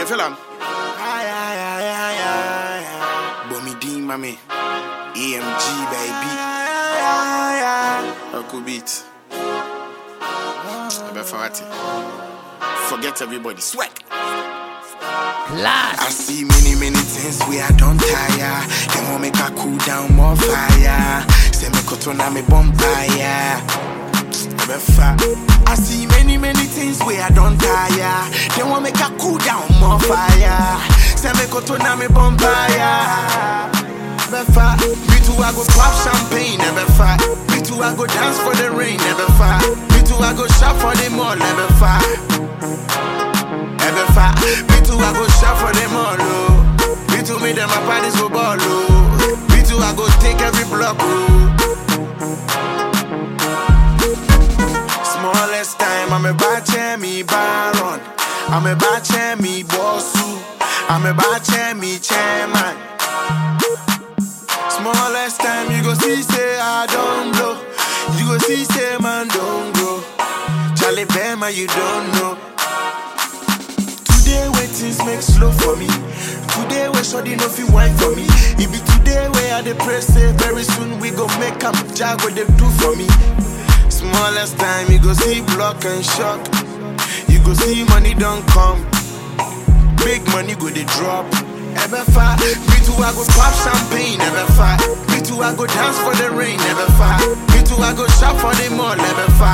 feel am? Aye, aye, aye, aye, aye, aye. Bomi Dean, mami. EMG, baby. Uncle Beat. Ebefawati. Forget everybody. Swag. Class. I see many, many things we I don't tire. They want make I cool down more fire. Say me kotona me bonfire. Ebefa. I see many, many things we I don't tire. They want make I cool down more fire. Say me kotona me bonfire. Ebefa. Me too I go pop champagne. Ebefa. Me too I go dance for the rain. Ebefa. Me too I go shop for the mall. Ebefa. Ever fat, me too, I go shop for them all, oh. Me too, me them my parties go ball, oh. Me too, I go take every block, oh. Smallest time, I'm a bache me baron. I'm a bache me bossu. I'm a bache me chairman. Smallest time, you go see, say I don't blow. You go see, say man don't grow. Charlie Bama, you don't know. Today where things make slow for me. Today where shoddy no fi wine for me. It be today where I dey pray say very soon we go make am jag what they do for me. Smallest time you go see block and shock. You go see money don't come. Big money go dey drop. Ever far, me too I go pop champagne. Ever far, me too I go dance for the rain. Ever far, me too I go shop for the mall. Ever far.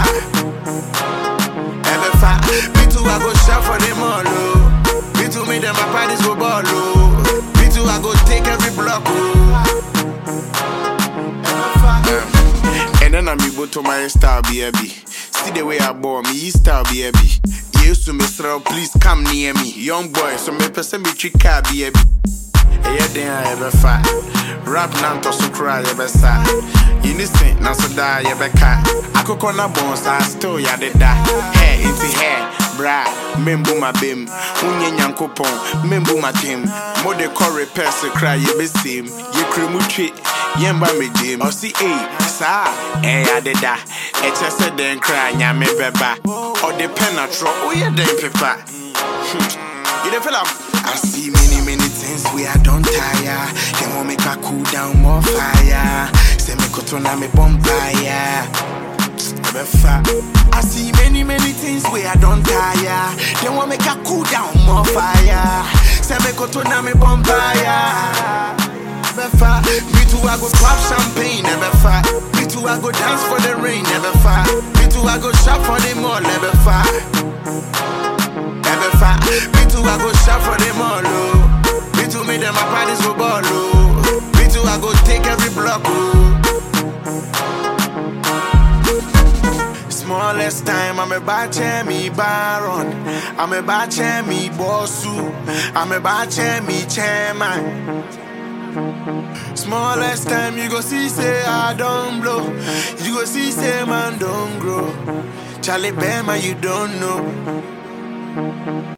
Ever fat, me too, I go shop for them all, oh. Me too, me them my parties go ball, oh. Me too, I go take every block, oh. Ever fat. And then I'm able to my style, baby. See the way I bore me, style, baby. Used to me, throw, please come near me. Young boy, so me person be trick car, baby. ɛyɛ den a yɛbɛfa rap na ntɔ so kora a yɛbɛsa yɛni se na so daa yɛbɛka akokɔ na bɔn saa still yɛadeda hɛ nti hɛ bra membu ma bem wonyɛ nyankopɔn membu ma tem mode kɔ repɛs kora yɛbɛsiem yɛkura mu twe yɛmba megyem ɔse ei saa ɛyɛ adeda ɛkyɛ sɛ dɛn kora nyame bɛba ɔde pɛ natorɔ woyɛ dɛn pepa You dey feel am? I see many, many things we I don't tire. They want make I cool down more fire. Say me kotona me bonfire. Ebefa. I see many, many things we I don't tire. They want make I cool down more fire. Say me kotona me bonfire. Ebefa. Me too I go pop champagne. Ebefa. Me too I go dance for the rain. Ebefa. Me too I go shop for the mall. Ebefa. Ever fat, me too, I go shop for them all, oh. Me too, me them my parties go ball, oh. Me too, I go take every block, oh. Smallest time, I'm a bache me baron. I'm a bache me bossu. I'm a bache me chairman. Smallest time, you go see, say I don't blow. You go see, say man don't grow. Charlie Bama, you don't know.